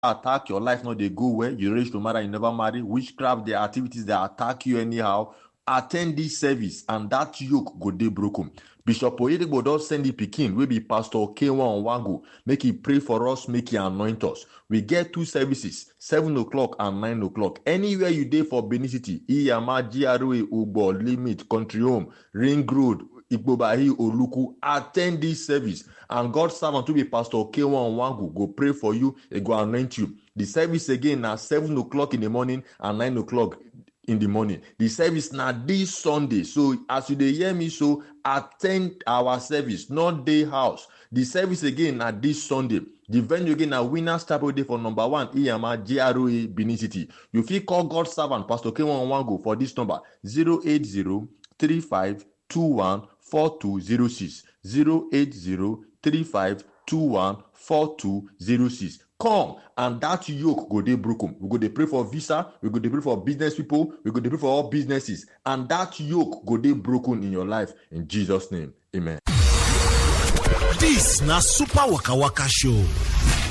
attack your life no dey go well you reach to marry you never marry witchcraft their activities dey attack you anyhow attend this service and that yoke go dey broken bishop oyedigbo don send the pikin wey be pastor k1 wango make he pray for us make he anoint us we get two services seven o'clock and nine o'clock anywhere you dey for benin city iyama gra ugbo limit country home ring road igbobahi oluku attend this service and god servant wey be pastor k1 wangu go pray for you e go anoint you the service again na seven o'clock in the morning and nine o'clock in the morning the service na this sunday so as you dey hear me so attend our service not dey house the service again na this sunday the venue again na winners chapel dey for number one iyama gra benin city you fit call god servant pastor k1 wango for this number 080 35 21 4206 080 35 21 4206 come and that yoke go dey broken we go dey pray for visa we go dey pray for business people we go dey pray for all businesses and that yoke go dey broken in your life in jesus name amen. This na Super Waka Waka Show.